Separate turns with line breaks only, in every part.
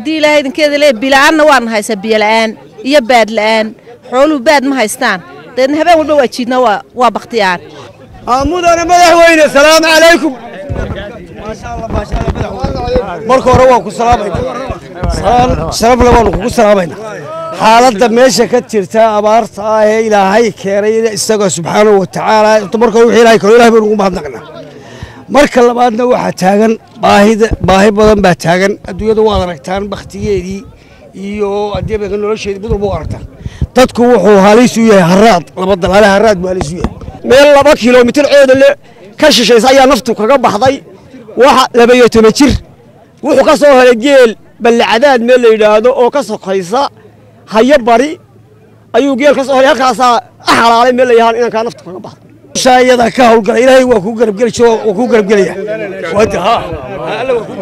haddii ilaahay idinkeeda lee bila'aanna waan haysaa biyola'aan iyo baad la'aan xooluhu baad ma haystaan deedna habeen walba waa jiidna waa bakhtiyaan
mudane madaxweyne salaamu calaykum marka hore waan ku salaamayna sharafle waanu kugu salaamayna xaaladda meesha ka jirta abaarta ah ee ilaahay keenay isaga subxaanahu wa tacaala marka hore wixii ilaahay karo ilahay baynu ugu mahadnaqnaa marka labaadna waxaa taagan baahida baahi badan baa taagan adduunyada waad aragtaan bakhtigeedii iyo addeebanka nolosheedii mid walba u aragtaan dadku wuxuu halis u yahay haraad laba dalaale haraad buu halis u yahay meel laba kilomitir coodale ka shishaysa ayaa naftu kaga baxday waxa labaiyo toban jir wuxuu ka soo helay geel ballacadaad meel la yidhaahdo oo ka sokaysa hayo bari ayuu geel ka soo helay halkaasaa xalaalay meel la yahaan inankaa naftu kaga baxday shaayada ka hawlgala ilaahay waa kuu garabgeli jiro waa kuu garabgelaya alla waa kuu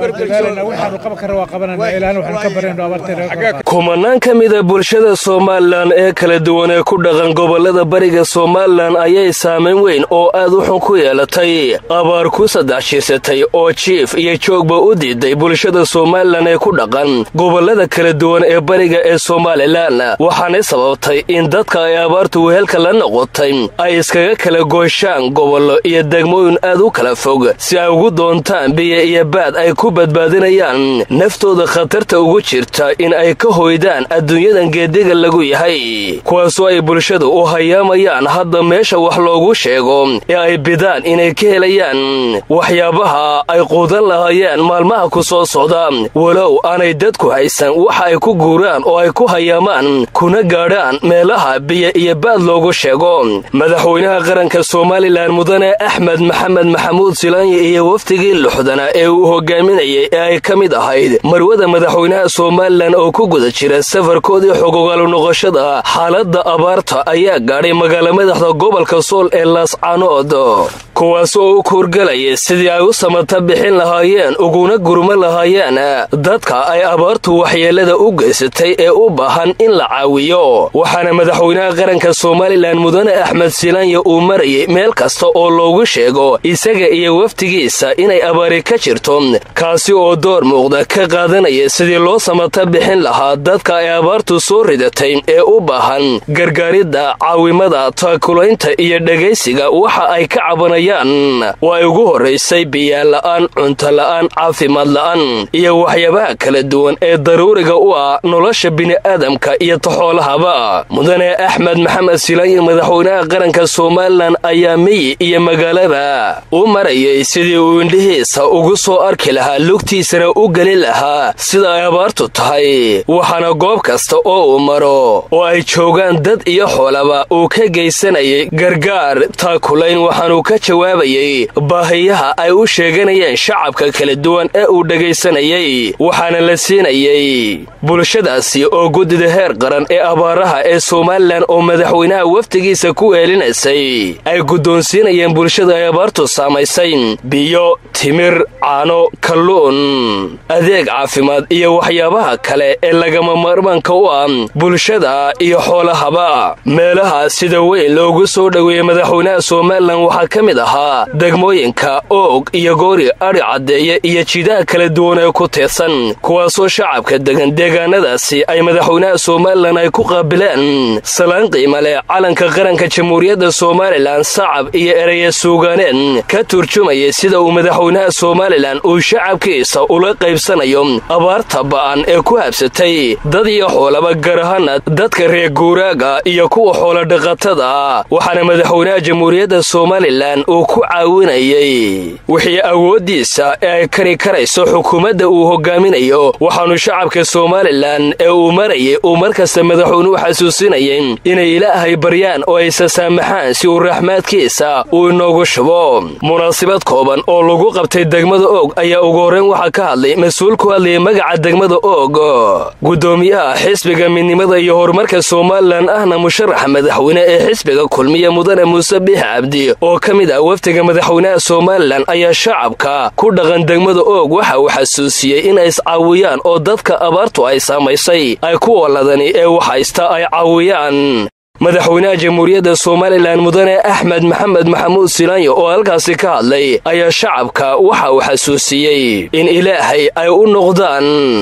kumanaan ka mida bulshada somalilan ee kala duwan ee ku dhaqan gobollada bariga somalilan ayay saamayn weyn oo aad u xun ku yeelatay abaar ku saddex jirsatay oo jiif iyo joogba u diiday bulshada somalilan ee ku dhaqan gobollada kala duwan ee bariga ee somalilan waxaanay sababtay in dadka ay abaartu wehelka la noqotay ay iskaga kala gooshaan gobollo iyo degmooyin aad u kala fog si ay ugu doontaan biyo iyo baad ay ku badbaadinayaan naftooda khatarta ugu jirta in ay ka hoydaan adduunyadan geediga lagu yahay kuwaasoo ay bulshadu u hayaamayaan hadda meesha wax loogu sheego ee ay bidaan inay ka helayaan waxyaabaha ay quudan lahaayeen maalmaha ku soo socda walow aanay dadku haysan waxa ay ku guuraan oo ay ku hayaamaan kuna gaadhaan meelaha biyo iyo baad loogu sheego madaxweynaha qaranka somalilan mudane axmed maxamed maxamuud silaanyi iyo wafdigii luxdana ee uu hogaaminayay ee ay ka mid ahayd marwada madaxweynaha somalilan oo ku guda jira safarkoodii xogogaalu noqoshada xaaladda abaarta ayaa gaadhay magaala madaxda gobolka sool ee laascanood kuwaas oo u kuurgalaya sidii ay u samata bixin lahaayeen uguna gurma lahaayeen dadka ay abaartu waxyeelada u geysatay ee u baahan in la caawiyo waxaana madaxweynaha qaranka somalilan mudane axmed silaanya uu marayay meel kasta oo loogu sheego isaga iyo wafdigiisa inay abaari ka jirto kaasi oo door muuqda ka qaadanaya sidii loo samata bixin lahaa dadka ay abaartu soo ridatay ee u baahan gargaaridda caawimada taakulaynta iyo dhegaysiga waxa ay ka cabanayaan oo ay ugu horraysay biyaala'aan cuntola'aan caafimaad la'aan iyo waxyaabaha kala duwan ee daruuriga u ah nolosha bini'aadamka iyo taxoolahaba mudane axmed maxamed silaanyi madaxweynaha qaranka somalilan ayaa miyi iyo magaalaba u marayay sidii uu indhihiisa ugu soo arki lahaa lugtiisana u geli lahaa sida ay abaartu tahay waxaana goob kasta oo uu maro oo ay joogaan dad iyo xoolaba uu ka geysanayay gargaar taakulayn waxaanuu ka jawaabayay baahiyaha ay u sheeganayeen shacabka kala duwan ee uu dhegaysanayay waxaana la siinayay bulshadaasi oo guddida heer qaran ee abaaraha ee somalilan oo madaxweynaha wafdigiisa ku eelinaysay ay guddoonsiinayeen bulshada ay abaartu saamaysay biyo timir caano kalluun adeeg caafimaad iyo waxyaabaha kale ee lagama maarmaanka u ah bulshada iyo xoolahaba meelaha sida weyn loogu soo dhoweeyey madaxweynaha somalilan waxaa ka mid ahaa degmooyinka oog iyo goori adhi caddeeye iyo jidaha kala duwan ee ku teedsan kuwaasoo shacabka degan deegaanadaasi ay madaxweynaha somalilan ay ku qaabileen salaan qiima leh calanka qaranka jamhuuriyadda somalilan sacab iyo ereya suugaaneed ka turjumayay sida uu madaxweynaha somalilan uu shacabkiisa ula qaybsanayo abaarta ba'an ee ku habsatay dad iyo xoolaba gaar ahaana dadka reer guuraaga iyo kuwa xoolodhaqatada waxaana madaxweynaha jamhuuriyadda somalilan uu ku caawinayay wixii awooddiisa ee ay kari karayso xukuumadda uu hogaaminayo waxaanu shacabka somalilan ee uu marayay uu markasta madaxweynuhu xasuusinayay inay ilaahay baryaan oo ay sasaamaxaan si uu raxmaadkiisa uu inoogu shubo munaasabad kooban oo lagu qabtay degmada oog ayaa ugu horrayn waxaa ka hadlay mas-uul ku hadlayay magaca degmada oog guddoomiyaha xisbiga midnimada iyo horumarka somalilan ahna musharaxa madaxweyne ee xisbiga kulmiya mudane muuse biix cabdi oo ka mid ah wafdiga madaxweynaha somalilan ayaa shacabka ku dhaqan degmada oog waxa uu xasuusiyey inay iscaawiyaan oo dadka abaartu ay saamaysay ay ku waladani ee waxhaysta ay caawiyaan madaxweynaha jamhuuriyadda somalilan mudane axmed maxamed maxamuud silaanyo oo halkaasi ka hadlay ayaa shacabka waxa uu xasuusiyey in ilaahay ay u noqdaan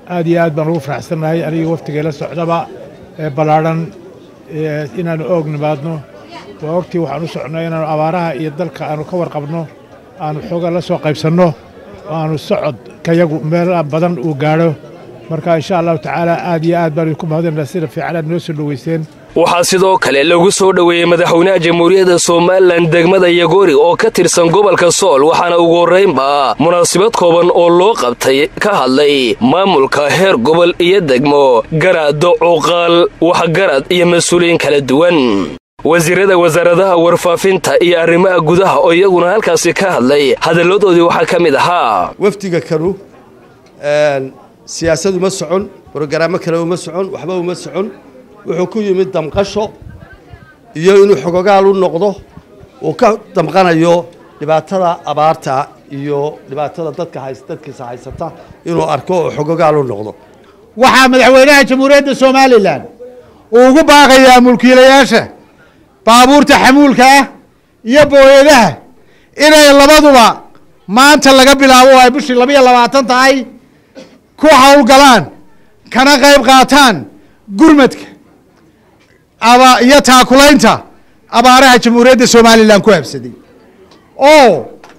aad iyo aad baan ugu faraxsannahay aniga waftigay la socdaba ee ballaadhan inaannu oog nimaadno waa ogtii waxaan u socnay inaannu abaaraha iyo dalka aannu ka warqabno aannu xooga la soo qaybsanno oo aannu socod kayagu meel badan uu gaadho marka insha allahu tacaala aad iyo aad baan idinku mahadinaa sida fiican aad noo soo dhoweyseen
waxaa sidoo kale lagu soo dhoweeyey madaxweynaha jamhuuriyadda somalilan degmada yagoori oo ka tirsan gobolka sool waxaana ugu horraynba munaasabad kooban oo loo qabtay ka hadlay maamulka heer gobol iyo degmo garaado cuuqaal waxgarad iyo mas-uuliyiin kala duwan wasiirada wasaaradaha warfaafinta iyo arrimaha gudaha oo iyaguna halkaasi ka hadlay hadalladoodii waxaa ka mid ahaa
wafdiga kanu siyaasad uma socon brogaraamo kale uma socon waxba uma socon wuxuu ku yimid damqasho iyo inuu xogogaal u noqdo uu ka damqanayo dhibaatada abaarta iyo dhibaatada dadka dadkiisa haysata inuu arko oo xogogaal u noqdo
waxaa madaxweynaha jamhuuriyadda somalilan uu ugu baaqayaa mulkiilayaasha baabuurta xamuulka ah iyo booyadaha inay labaduba maanta laga bilaabo ay bishii labiyo labaatan tahay ku howlgalaan kana qayb qaataan gurmadka iyo taakulaynta abaaraha jamhuuriyadda somalilan ku habsaday oo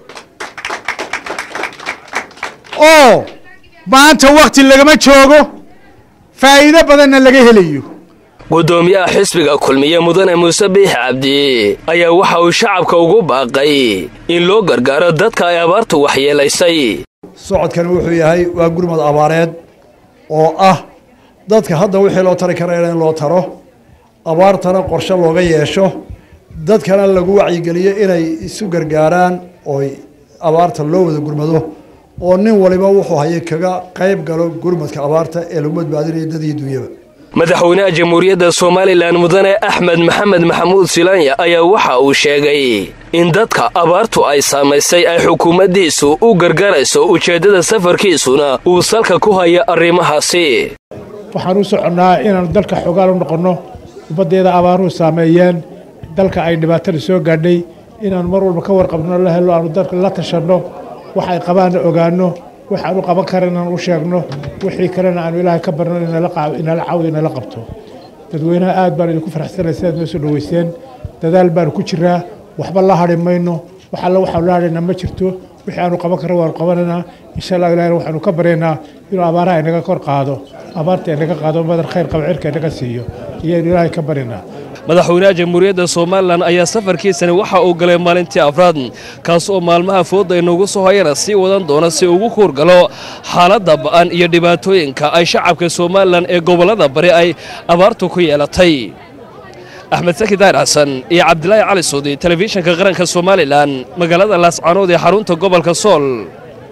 oo maanta wakti lagama joogo faa'iido badanna laga helayo
gudoomiyaha xisbiga kulmiye mudane muuse biix cabdi ayaa waxa uu shacabka ugu baaqay in loo gargaaro dadka ay abaartu waxyeelaysay
socodkani wuxuu yahay waa gurmad abaareed oo ah dadka hadda wixii loo tari karayna in loo taro abaartana qorshe looga yeesho dadkana lagu wacyigeliyo inay isu gargaaraan ooy abaarta loo wada gurmado oo nin waliba wuxuu hayay kaga qayb galo gurmadka abaarta ee lagu badbaadinayo dad iyo dunyaba
madaxweynaha jamhuuriyadda somalilan mudane axmed maxamed maxamuud silaanya ayaa waxa uu sheegay in dadka abaartu ay saamaysay ay xukuumaddiisu u gargarayso ujeeddada safarkiisuna uu salka ku haya arrimahaasi
waxaan u soconnaa inaannu dalka xogaal u noqonno ummaddeeda abaaruhu saameeyeen dalka ay dhibaatada soo gaadhay inaannu mar walba ka warqabno la helo aanu dalka la tashanno wax ay qabaanna ogaanno waxaanu qaban karan inaan u sheegno wixii kalena aanu ilaahay ka barno inala caawiyo inala qabto dadweynaha aad baan idinku faraxsanay sidaad noo soo dhoweyseen dadaal baanu ku jiraa waxba la hadhi mayno wax alla waxaanu la hadhaynaa ma jirto wixii aanu qaban karra waanu qabanaynaa insha allah ilahina waxaanu ka baryaynaa inuu abaaraha inaga kor qaado abaarta inaga qaado madar khayr qaba cirka inaga siiyo iyoaynu ilaahay ka baryaynaa
madaxweynaha jamhuuriyadda somalilan ayaa safarkiisani waxa uu galay maalintii afraad kaas oo maalmaha fooda inugu soo hayana sii wadan doona si ugu kuurgalo xaaladda ba'an iyo dhibaatooyinka ay shacabka somalilan ee gobollada bari ay abaartu ku yeelatay axmed saki daar xasan iyo cabdilaahi cali suudi telefishinka qaranka somalilan magaalada laascanood ee xarunta gobolka sool